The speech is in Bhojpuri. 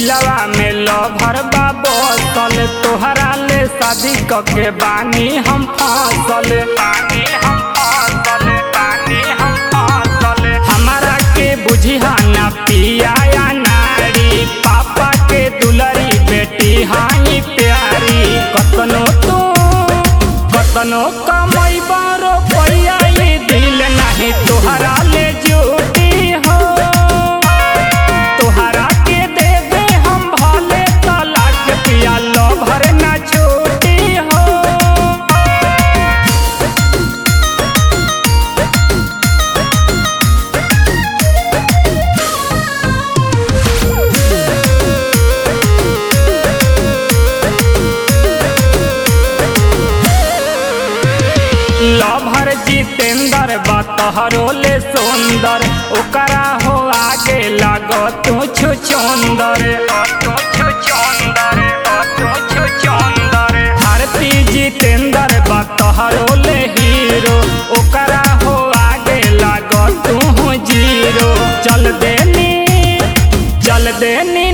दिलवा में लभर बा बसल तोहरा ले शादी कके बानी हम फसल बानी हम फसल बानी हम फसल हमारा के बुझिहा ना पिया या नारी पापा के दुलरी बेटी हाई प्यारी कतनो तू कतनो कमाई बारो पैया ये दिल नहीं तोहरा ले जुटी हो तोहरा के देवे हम भले तलाक पिया लो भर ना छूटी हो लभर जितेंद्र बा तोहरो ले सुंदर ओकरा हो आगे लागो तू छु चंदर भारती जितेंद्र बा तोहरो ले हीरो ओकरा हो आगे लागो तू जीरो चल देनी चल देनी